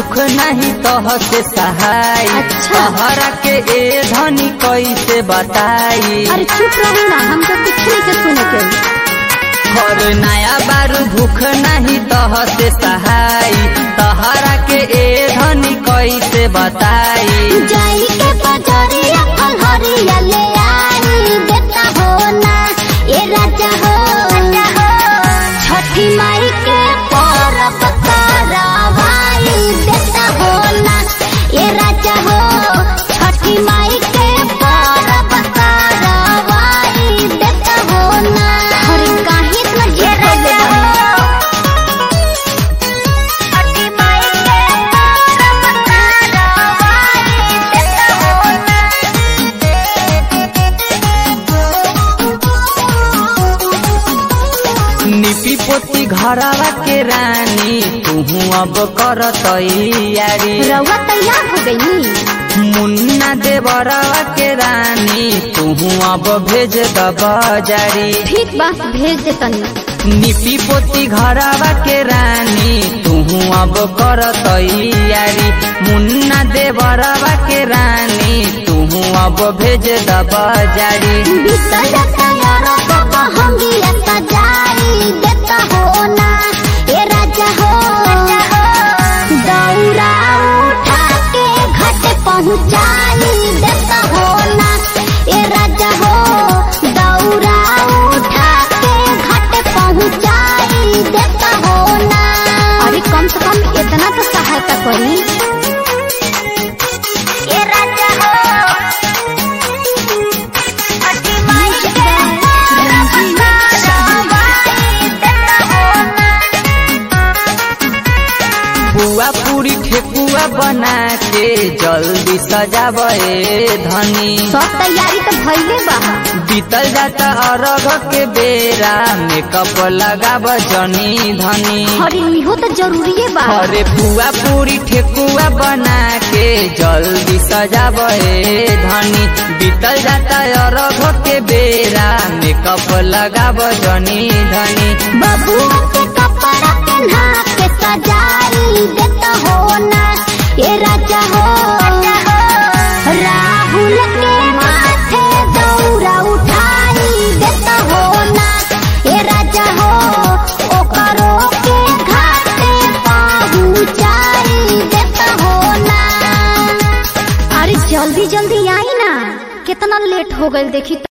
दुख नहीं तह से सहाय अच्छा। तहरा के ए धनी कैसे बताई अरे चुप रहो ना हमको कुछ नहीं के सुने के और नया बारू भूख नहीं तह से सहाय तहरा के ए धनी कैसे बताई जाई के बजरिया फलहरिया ले आई देता हो ना ये राजा हो छठी माई के परब करवाई देता हो ना ये राजा हो छठी माई के परब करवाई देता हो ना अरे काहे इतना ये राजा हो छठी माई के परब करवाई देता हो निपी पोती घरवा के रानी तू अब कर तैयारी रउआ तैयार हो गई मुन्ना देवरवा के रानी तू अब भेज द बजारी ठीक बा भेज दे तनी निपी पोती घरवा के रानी तू अब कर तैयारी मुन्ना देवरवा के रानी तू अब भेज द बजारी बिसल तैयार बाबा होंगी सजाई देता हो ना ये राजा हो दौरा उठा के घाट पहुँचाई देता हो ना ये राजा हो दौरा उठा के घाट पहुँचाई देता हो ना अरे कम से कम इतना तो सहायता करी ये राजा हो बुआ पूरी ठेकुआ बना के जल्दी सजावे धनी सब तैयारी तो भइले बा बीतल जाता अरग के बेरा मेकअप लगाब जनी धनी अरे इहो तो जरूरी बा अरे बुआ पूरी ठेकुआ बना के जल्दी सजावे धनी बीतल जाता अरग के बेरा मेकअप लगाब जनी धनी बाबू के कपड़ा पहना के सजाई देता हो ना ये राजा हो राहुल के माथे दौरा उठाई देता हो ना ये राजा हो ओकरो के घाटे पहुँचाई देता हो ना अरे जल्दी जल्दी आई ना कितना लेट हो गई देखी